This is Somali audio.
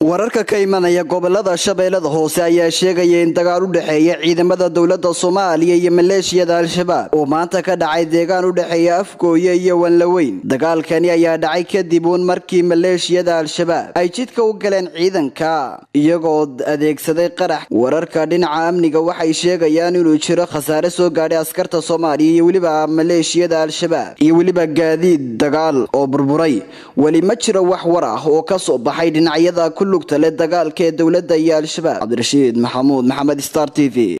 wararka ka imanaya gobolada shabeellada hoose ayaa sheegaya in dagaal u dhexeeya ciidamada dowladda soomaaliya iyo maleeshiyada al-shabaab oo maanta ka dhacay deegaan u dhexeeya afgooye iyo wanlaweyn dagaalkani ayaa dhacay kadib uun markii maleeshiyada al-shabaab ay jidka u galeen ciidanka iyagoo adeegsaday qarax wararka dhinaca amniga waxay sheegayaan inuu jiro khasaare soo gaadhay askarta soomaaliya iyo weliba maleeshiyada al-shabaab iyo weliba gaadiid dagaal oo burburay weli ma jiro wax war ah oo ka soo baxay dhinacyada ku lugta leh dagaalka ee dowladda iyo al-shabaab cabdirashiid maxamuud maxamed star t v